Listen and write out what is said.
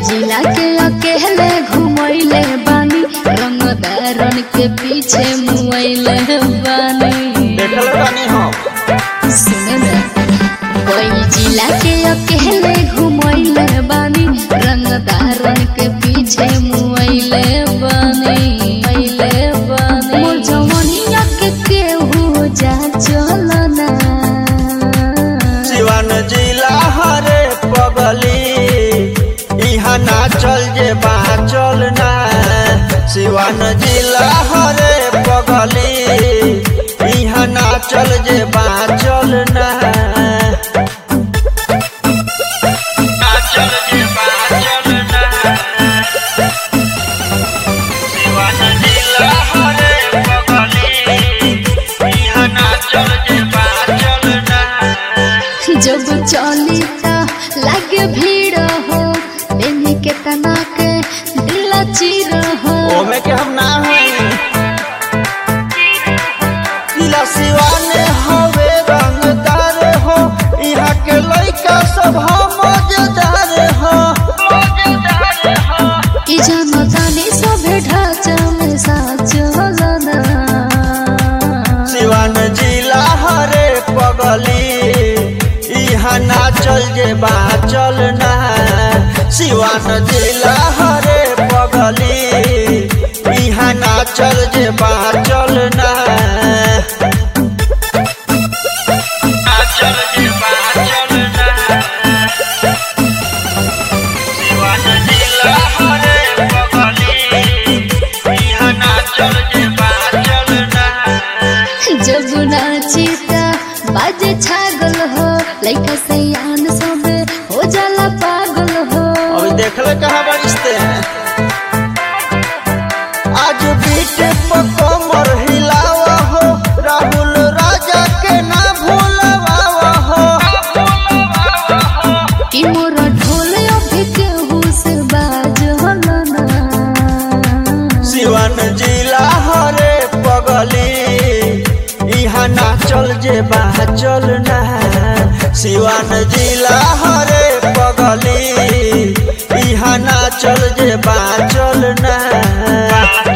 जिला के अकेले घुमैले बानी रंगदारन के पीछे मुआइले बानी देखल बानी हम सुने ना कोई जिला के अकेले घुमैले बानी रंगदारन के पीछे मुआइले बानी मुआइले बानी मोर जवनिया के केहू जा चलना सिवान जिला हरे पगली इहाँ ना चल जे चल ना सिवान जिला हरे पगली इहाँ ना चल जे चल ना ना चल जे चल ना सिवान जिला हरे पगली इहाँ ना चल जे चल ना जब चली त लागे भीड़ हो लेने के तना के दिल चीर हो ओमे के हम ना हई जिला सिवाने हवे रंगदार हो यहाँ के लइका सब हम मजेदार हो ई जनतानी सभे ढांचा में साचलना सिवान जिला हरे पगली यहाँ ना चल जे चल ना सिवान जिला हरे पगली यहाँ ना चल जे चल ना ना चल जे चल ना सिवान जिला हरे पगली यहाँ ना चल जे चल ना जब नाची त बाजे छागल हो लइका सयान सब हो जाला पागल हो अभी देखले कहाँ बरिश्ते हैं आज बीट पर कमर हिलावा हो राहुल राजा के ना भूलवा हो कि मोर ढोल अभी केहू से बाजलना सिवन जिला हरे पगली यहाँ ना चल जे चल ना सिवन जिला हरे पगली यहाँ ना चल जे चल ना